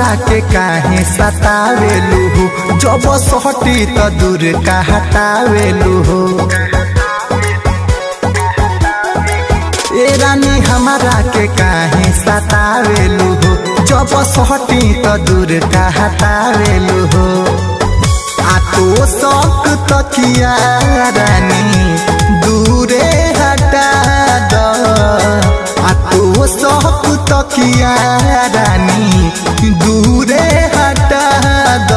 हमरा के काहे सतावेलू हो जब सहटी त दूर का हटावेलू हो ए रानी हमरा के काहे सतावेलू हो जब सहटी त दूर का हटावेलू हो आ तो शौक तकिया रानी दूरे हटा द आ तो शौक तकिया रानी दूरे हटा द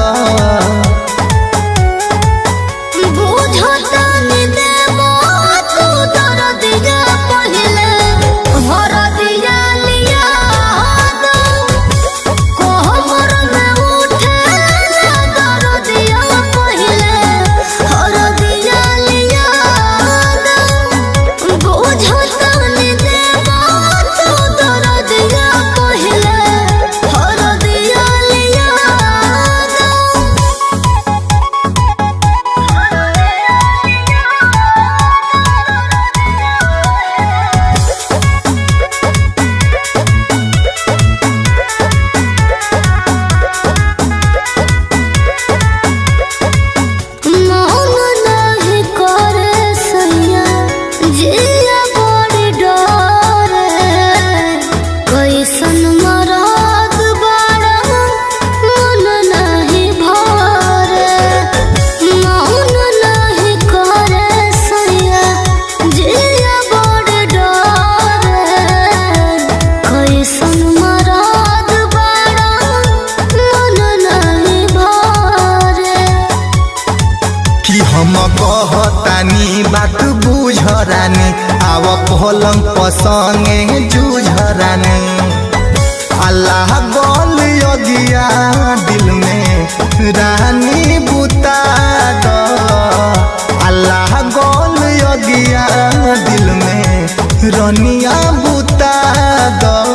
बुझतानी देबो तू दरदिया पहिले हरदिया लिया दो कोहबर में उठे दरदिया पहिले हरदिया लिया दो बुझतानी देबो तू दरदिया पहिले हरदिया लिया दो मौन नाही करे सैया जिया बड़ी डरे कैसन मराद बाड़ा मन नाही भरे मौन नाही करे सैया जिया बड़ी डरे कैसन मराद बाड़ा मन नाही भरे कि हम कहतानी बात बुझरानी आव पलंग पसंगे जुझरानी अल्लाह गोल योगिया दिल में रानी बुता दो अल्लाह गोल योगिया दिल में रनिया बुता दो